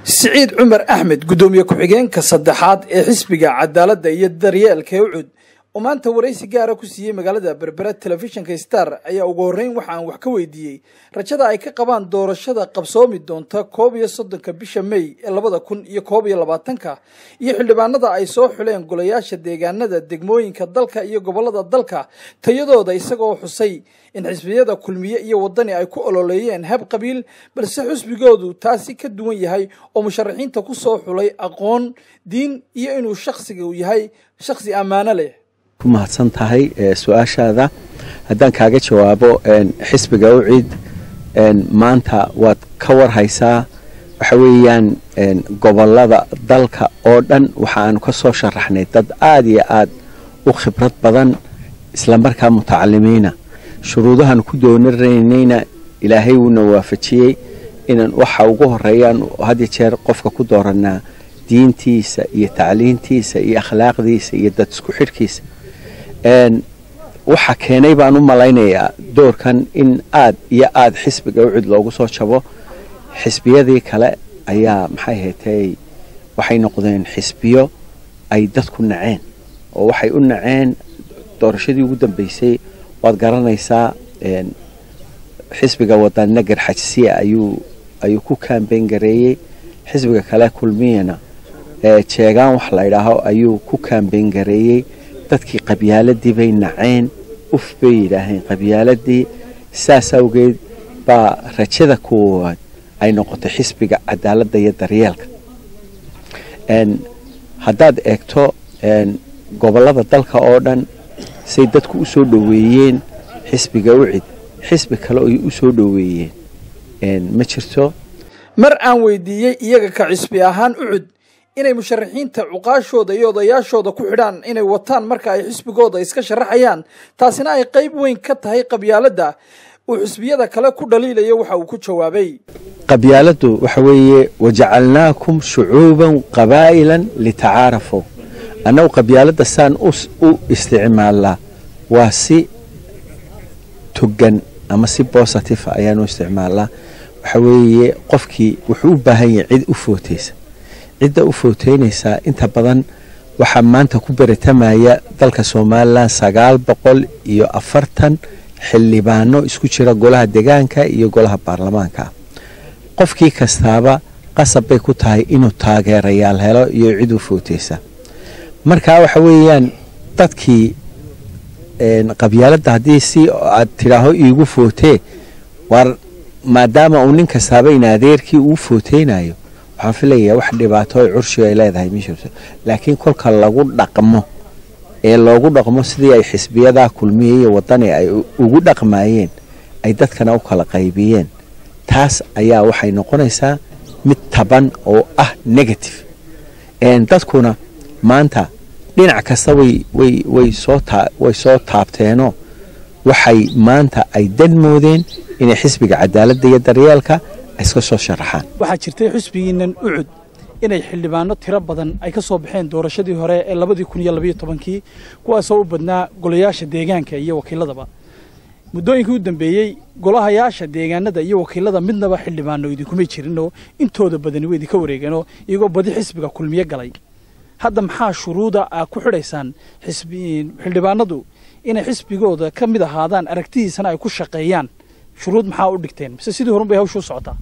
siciid cumar axmed guddoomiye ku-xigeenka saddexaad ee xisbiga cadaaladda iyo daryeelka ee ucud oo maanta waraysi gaara ku siiyey magaalada berbera telefishinka star ayaa ugu horreyn waxa aan wax ka weydiiyey rajada ay ka qabaan doorashada qabsoomi doonta koob iyo soddonka bisha mey ee labada kun iyo koob iyo labaatanka iyo xildhibaanada ay soo xuleen golayaasha deegaanada degmooyinka dalka iyo gobollada dalka tayadooda isagoo xusay in xisbiyada kulmiye iyo waddani ay ku ololeeyeen hab qabiil balse xusbigoodu taasi ka duwan yahay oo musharaxiinta ku soo xulay aqoon diin iyo inuu shakhsiga yahay shakhsi ammaano leh ku mahadsan tahay su-aashaada haddaan kaaga jawaabo xisbiga ucid maanta waad ka warhaysaa waxa weeyaan gobolada dalka oo dhan waxa aanu ka soo sharaxnay dad aada iyo aada u khibrad badan islamarkaa mutacalimiina shuruudahan ku doonaraynayna ilaahay wuuna waafajiyey inaan waxa ugu horeeyaan had jeer qofka ku dooranaa diintiisa iyo tacliintiisa iyo akhlaaqdiisa iyo dad isku xidhkiisa waxa keenay baan u malaynayaa doorkan in aad iyo aada xisbiga ucud loogu soo jabo xisbiyadii kale ayaa maxay haytay waxay noqdeen xisbiyo ay dadku naceen oo waxay u naceen doorashadii ugu dambeysay waad garanaysaa xisbiga wadana garxajsiya ayuu ayuu ku kaambeyn gareeyey xisbiga kale kulmiyana jeegaan wax la ydhaaho ayuu ku kaambeyn gareeyey dadkii qabyaaladii bay naceen uf bay yidhaaheen qabyaaladii saas awgeed baa rajada koowaad ay noqotay xisbiga cadaaladda iyo daryeelka haddaad eegto gobollada dalka oo dhan say dadku u soo dhoweeyeen xisbiga ucid xisbi kale oy u soo dhoweeyeen ma jirto mar aan weydiiyey iyaga ka xisbi ahaan ucud inay musharaxiinta cuqaashooda iyo odayaashooda ku xidhaan inay wataan marka ay xisbigooda iska sharaxayaan taasina ay qayb weyn ka tahay qabyaaladda uu xisbiyada kale ku dhaliilayo waxa uu ku jawaabay qabyaaladdu waxa weeye wajacalnaakum shucuuban qabaa'ilan litacaarafow annagu qabyaaladda saan u isticmaalnaa waa si togan ama si bositive ayaanu isticmaalnaa waxa weeye qofkii wuxuu u baahan yahay cid u footaysa cidda u footeynaysaa inta badan waxaa maanta ku beratamaya dalka somalilan sagaal boqol iyo afartan xildhibaano isku jira golaha degaanka iyo golaha baarlamaanka qofkii kastaaba qasab bay ku tahay inuu taageerayaal helo iyo cid u footeysa marka waxa weeyaan dadkii qabyaaladda haddii si aad tidhaaho iigu footee war maadaama uu nin kastaaba in adeerkii uu footeynayo waxaan filayaa wax dhibaato ay curshiga ay leedahay ma jirto laakiin kolka lagu dhaqmo ee loogu dhaqmo sidii ay xisbiyadaa kulmiye iyo wadani ay ugu dhaqmayeen ay dadkana u kala qaybiyeen taas ayaa waxay noqonaysaa mid taban oo ah negative dadkuna maanta dhinac kasta way soo taabteenoo waxay maanta ay dan moodeen inay xisbiga cadaaladda iyo daryeelka iska soo sharaxaan waxaa jirtay xusbigiinan ucud inay xildhibaano tiro badan ay ka soo baxeen doorashadii hore ee labadii kun iyo labayo tobankii kuwaasoo u badnaa golayaasha deegaanka iyo wakiiladaba muddooyinkii u dambeeyey golahayaasha deegaanada iyo wakiilada midnaba xildhibaano idinkumay jirinoo intooda badani way idinka wareegeenoo iyagoo badi xisbiga kulmiye galay hadda maxaa shuruuda aa ku xidhaysaan xildhibaanadu inay xisbigooda ka mid ahaadaan aragtidiisana ay ku shaqeeyaan shuruud maxaa u dhigteen mise sidii horun bay hawsha u socotaa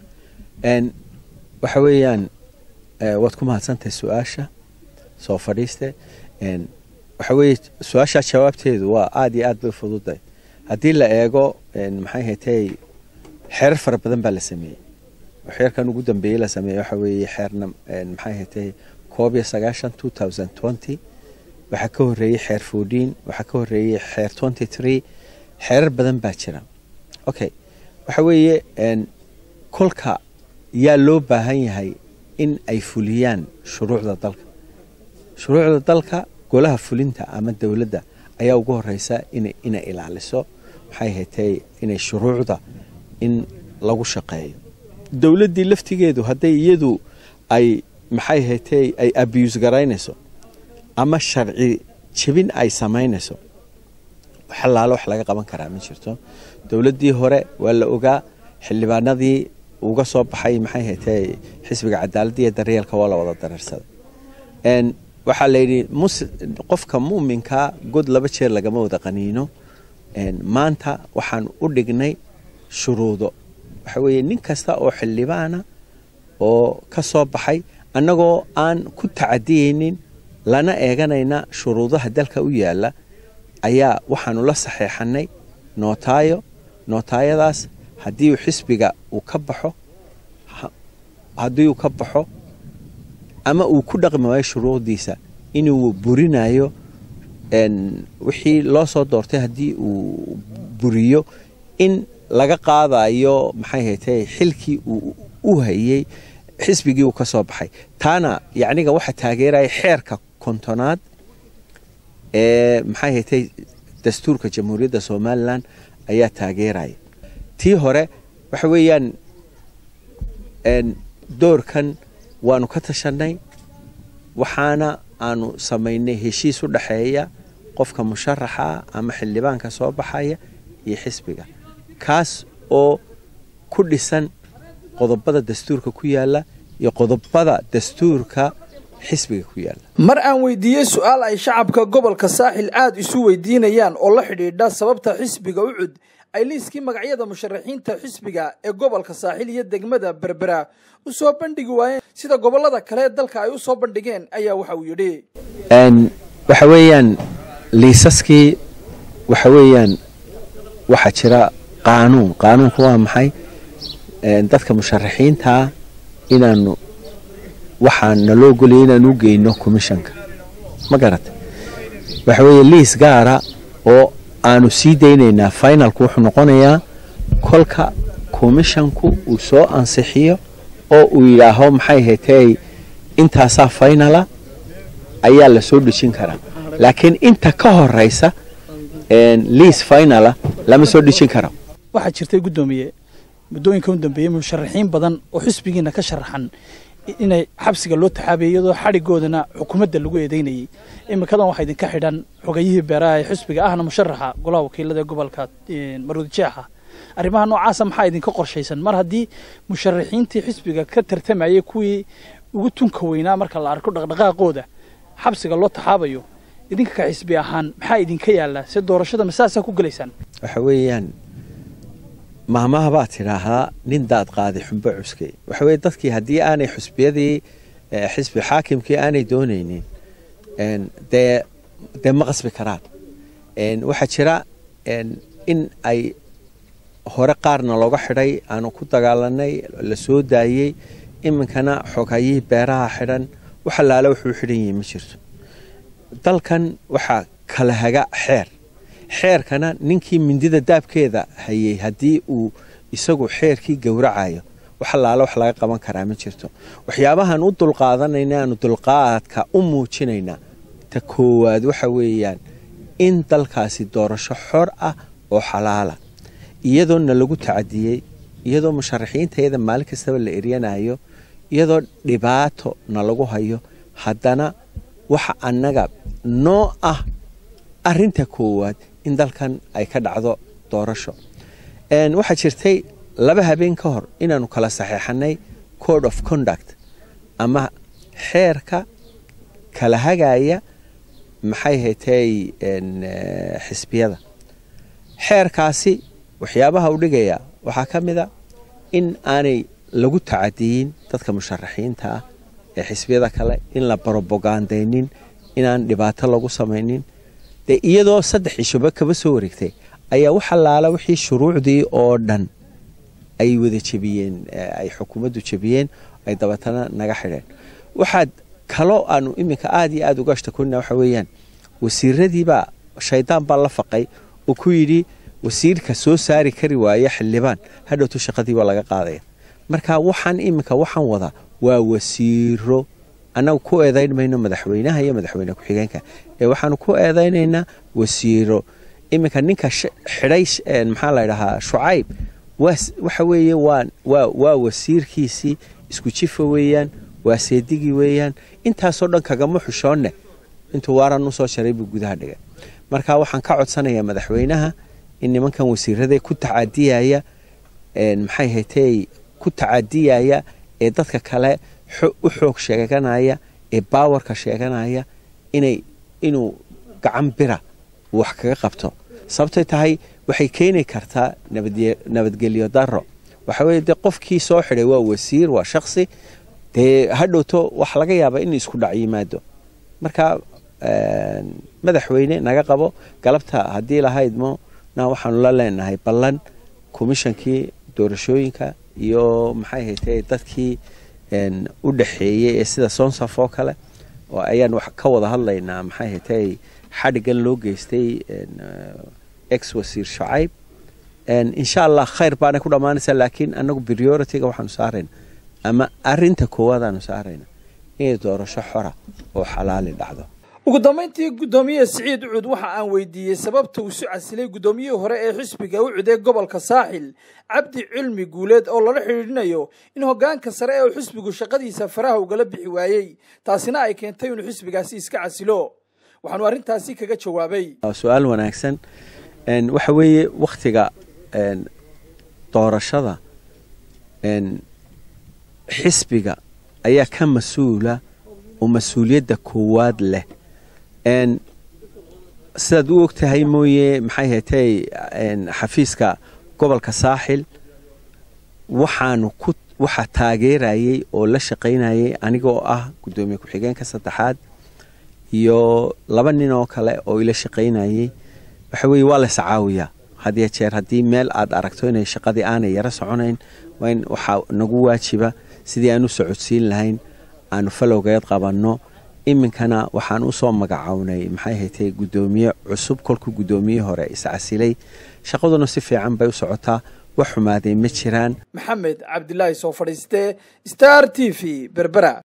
waxa weeyaan waad ku mahadsantahay su-aasha soo fadhiiste waxa weeye su-aashaa jawaabteedu waa aada iyo aad bay fududay haddii la eego maxay haytay xeerar fara badan baa la sameeyey xeerkan ugu dambeeyey la sameeyey waxa weeye xeerna maxay haytay koob iyo sagaashan two thousand twenty waxaa ka horreeyey xeer fourteen waxaa ka horreeyey xeer twenty three xeerar badan baa jira okay waxa weeye kolka yaa loo baahan yahay in ay fuliyaan shuruucda dalka shuruucda dalka golaha fulinta ama dowladda ayaa ugu horeysa inay ilaaliso maxay haytay inay shuruucda in lagu shaqeeyo dowladdii laftigeedu hadday iyadu ay maxay haytay ay abuse garaynayso ama sharci jebin ay samaynayso xalaalo wax laga qaban karaa ma jirto dowladdii hore waa la ogaa xildhibaanadii uga soo baxay maxay haytay xisbiga cadaaladda iyo daryeelka waa la wada dareersaday waxaa layidhi qofka muuminkaa god laba jeer lagama wada qaniino maanta waxaan u dhignay shuruudo waxa weeye nin kasta oo xildhibaana oo ka soo baxay annagoo aan ku tacadiyeynin lana eeganayna shuruudaha dalka u yaalla ayaa waxaanu la saxeexanay nootaayo nootaayadaas haddii uu xisbiga uu ka baxo haddii uu ka baxo ama uu ku dhaqmi waayo shuruucdiisa inuu burinayo wixii loo soo doortay haddii uu buriyo in laga qaadayo maxay haytay xilkii uu u hayey xisbigii uu ka soo baxay taana yacniga waxa taageeraya xeerka kontonaad ee maxay haytay dastuurka jamhuuriyadda somalilan ayaa taageeraya tii hore waxa weeyaan doorkan waanu ka tashanay waxaana aanu samaynay heshiis u dhexeeya qofka musharaxa ama xildhibaanka soo baxaya iyo xisbiga kaas oo ku dhisan qodobada dastuurka ku yaala iyo qodobada dastuurka xisbiga ku yaala mar aan weydiiyey su-aal ay shacabka gobolka saaxil aada isu weydiinayaan oo la xidhiidha sababta xisbiga u cud ay liiskii magacyada musharaxiinta xisbiga ee gobolka saaxil iyo degmada berbera u soo bandhigi waayeen sida gobollada kale ee dalka ay u soo bandhigeen ayaa waxa uu yidhi waxa weeyaan liisaskii waxa weeyaan waxaa jira qaanuun qaanuunku waa maxay dadka musharaxiintaa inaanu waxaa naloo goliyay inaanu u geyno commishanka ma garata waxa weeye liis gaara oo aanu sii daynaynaa finalku wuxuu noqonayaa kolka commishanku uu soo ansixiyo oo uu yidhaaho maxay haytay intaasaa finala ayaa la soo dhejin karaa laakiin inta ka horeysa liis finala lama soo dhejin karo waxaa jirtay guddoomiye muddooyinka u dambeeyey musharaxiin badan oo xisbigiina ka sharaxan inay xabsiga loo taxaabiyay iyadoo xadhigoodana xukuumadda lagu eedeynayay iminkadan waxaa idinka xidhan xogayihii beeraha ee xisbiga ahna musharaxa golaha wakiilada ee gobolka maruudi jeexa arrimaha noocaasa maxaa idinka qorshaysan mar haddii musharaxiintii xisbiga ka tartamayay kuwii ugu tunka weynaa marka la arko dhaqdhaqaaqooda xabsiga loo taxaabayo idinka ka xisbi ahaan maxaa idinka yaallaa si doorashada masaasaa ku gelaysaan waxa weeyaan mahmaha baad tidhaahdaa nin daad qaaday xumbo cuskay waxa weye dadkii haddii aanay xusbiyadii xisbi xaakimkii aanay doonaynin dee dee ma qasbi karaan waxaa jira in ay hore qaarna looga xidhay aanu ku dagaalanay la soo daayey iminkana xogayihii beeraha xidhan wax allaale wuxuu xidhan yihi ma jirto dalkan waxaa kala haga xeer xeerkana ninkii mindida daabkeeda hayay haddii uu isagu xeerkii gowracayo wax allaale wax laga qaban karaa ma jirto waxyaabahaan u dulqaadanayna aanu dulqaadka u muujinaynaa ta koowaad waxa weeyaan in dalkaasi doorasho xor ah oo xalaala iyadoo na lagu tacadiyey iyadoo musharaxiintayada maalin kastaba la eryanayo iyadoo dhibaato na lagu hayo haddana waxa annaga noo ah arinta koowaad in dalkan ay ka dhacdo doorasho waxaa jirtay laba habeen ka hor inaanu kala saxeexanay code of conduct ama xeerka kala hagaya maxay haytay xisbiyada xeerkaasi waxyaabaha u dhigaya waxaa ka mid a in aanay lagu tacadiyin dadka musharaxiinta ah ee xisbiyada kale in la barobogandaynin inaan dhibaato lagu samaynin dee iyadoo saddex cishoba kaba soo wareegtay ayaa wax allaala wixii shuruucdii oo dhan ay wada jebiyeen ay xukuumaddu jebiyeen ay dabatana naga xidheen waxaad kaloo aanu iminka aada iyo aada uga ashtakonina waxa weeyaan wasiiradiibaa shaydaan baa la faqay oo ku yidhi wasiirka soo saari kari waaya xildhibaan hadhowto shaqadii waa laga qaadaya marka waxaan iminka waxaan wadaa waa wasiiro annagu ku eedayn mayno madaxweynaha iyo madaxweyne ku-xigeenka ee waxaanu ku eedaynaynaa wasiiro iminka ninka xidhay maxaa la ydhahaa shucayb waxa weeye waa wasiirkiisii isku jifa weeyaan waa seedigii weeyaan intaasoo dhan kagama xushoonne intuu waaran usoo sharay buu gudaha dhigay marka waxaan ka codsanayaa madaxweynaha in nimankan wasiirada ku tacadiyaya maxay haytay ku tacadiyaya ee dadka kale u xoog sheeganaya ee baawarka sheeganaya inay inuu gacan bira wax kaga qabto sababtay tahay waxay keeni kartaa nabadgelyo daro waxa weye dee qofkii soo xidhay waa wasiir waa shaksi dee hadhowto wax laga yaaba in isku dhac yimaado marka madaxweyne naga qabo galabta haddii lahaydmo na waxaanu la leenahay ballan komishankii doorashooyinka iyo maxay haytay dadkii u dhaxeeyey ee sida sonsaf oo kale oo ayaan wax ka wada hadlaynaa maxay haytay xadhigan loo geystay ex wasiir shacayb insha allah khayr baanay ku dhammaanaysaa laakiin anagu priority-ga waxaanu saarayna ama arinta koowaad aanu saarayna inay doorasho xora oo xalaali dhacdo ugu dambayntii guddoomiye siciid ucud waxa aan weydiiyey sababta uu isu casilay guddoomiyihii hore ee xisbiga ucud ee gobolka saaxil cabdi cilmi guuleed oo lala xidhiidhinayo in hoggaanka sare ee uu xisbigu shaqadiisa faraha ugala bixi waayey taasina ay keentay inuu xisbigaasi iska casilo waxaanu arrintaasi kaga jawaabay su-aal wanaagsan waxa weeye wakhtiga doorashada xisbiga ayaa ka mas-uula oo mas-uuliyadda koowaad leh sidaad u og tahay mooye maxay haytay xafiiska gobolka saaxil waxaanu ku waxaa taageerayey oo la shaqaynayay anigoo ah guddoomiye ku-xigeenka saddexaad iyo laba nin oo kale oo ila shaqaynayey waxa weeye waa lays caawiyaa hadiyo jeer haddii meel aad aragto inay shaqadii aanay yaro soconayn waa in waxaa nagu waajiba sidii aan u socodsiin lahayn aanu falowgeed qabanno iminkana waxaan usoo magacownay maxay haytay guddoomiye cusub kolkuu guddoomiye hore iscasilay shaqaduna si fiican bay u socotaa wax xumaaday ma jiraan maxamed cabdilaahi soo fadhiiste star t v berbera